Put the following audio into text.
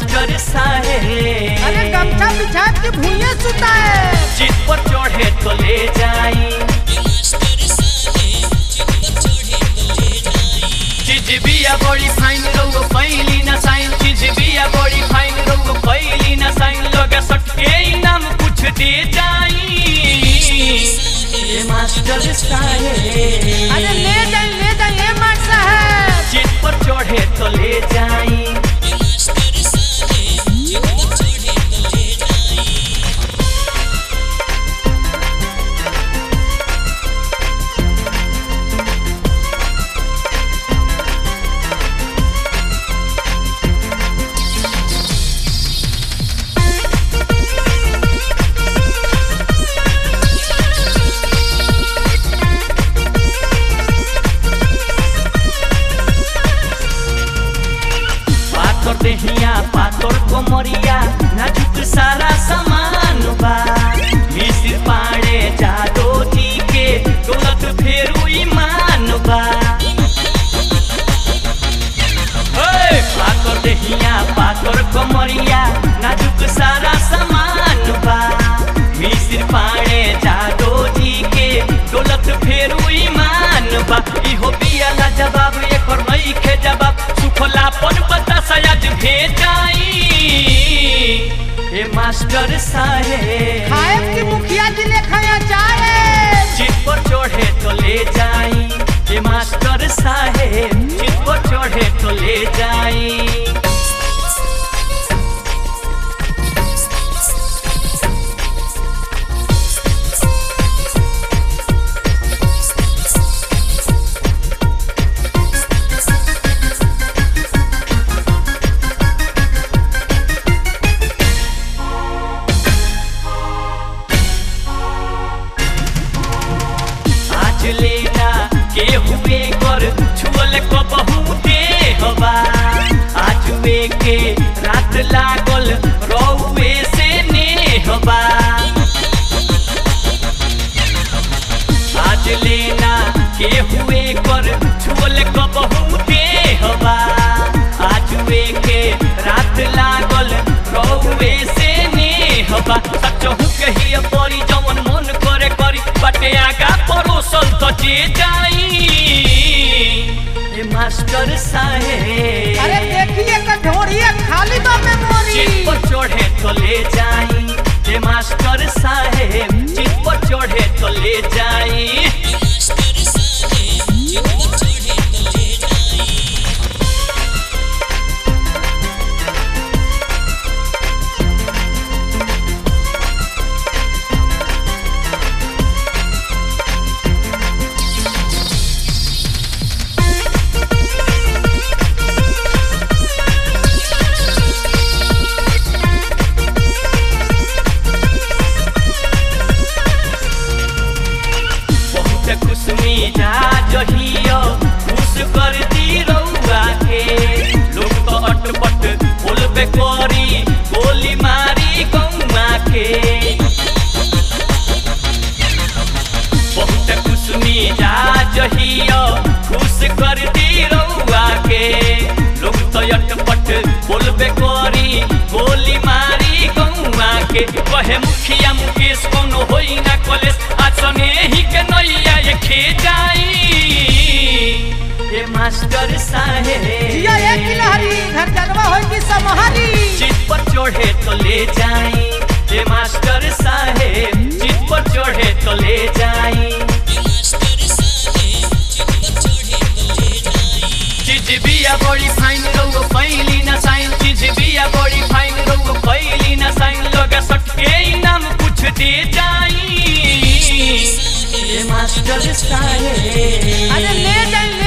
master साहेब अरे गमछा बिछा के भूये सुता है चित पर चढ़े तो ले जाई चिजबिया बड़ी फाइन रउगो कैली ना साइन चिजबिया बड़ी फाइन रउगो कैली ना साइन लोग सटके इनाम कुछ दे जाई ये मास्टर साहेब अरे ले जाए ले जाए ये मार साहब चित पर चढ़े तो ले जाई पातर देहिया पातर कोमरिया नाजुक सारा सामान बा मिसिर पाड़े जादो जी के दौलत फेरू ईमान बा हे, पातर देहिया पातर कोमरिया नाजुक सारा सामान बा मिसिर पाड़े जादो जी के दौलत फेरू ईमान बा इहो बिया ना जवाब एकर नइखे जवाब सुखलापन पता सयाज भेजाई ए मास्टर साहेब खाए की मुखिया जी ने खाया चाहे चित पर चढ़े तो ले जाई ए मास्टर साहेब चित पर चढ़े तो ले जाई आज लेना के हुए कर छुअल को बहुते हवा आज वे के रात लागल रौवे से ने हवा आज लेना के हुए कर छुअल को बहुते हवा आज वे के रात लागल रौवे से ने हवा सचहु कहिए परी जवन मन करे करी बाटे आगा परोसल तो जे जाई ए मास्टर साहेब अरे देखिए कठोरिए खाली बा मेमोरी चित पर चढ़े तो ले जाई ए मास्टर साहेब चित पर चढ़े तो ले जाई बहुत खुशमी जा जहियो खुश कर दी रउआ के लोग तो अटपट बोलबे करी गोली मारी गौआ के बहुत खुशमी जा जहियो खुश कर दी रउआ के लोग तो अटपट बोलबे करी गोली मारी गौआ के कहे मुखिया मुकेश कोनो होई ना कॉलेज आसने ही के नैया ये खे जाई ए मास्टर साहेब जिया एक किलहरी घर जगवा होई की समहरी चित पर चढ़े तो ले जाई ए मास्टर साहेब चित पर चढ़े तो ले जाई चिजबिया बड़ी फाइन रउगो कैली ना साइन चिजबिया बड़ी फाइन रउगो कैली ना साइन लोग सटके इनाम कुछ दे जाई ए मास्टर साहेब अरे ले जाए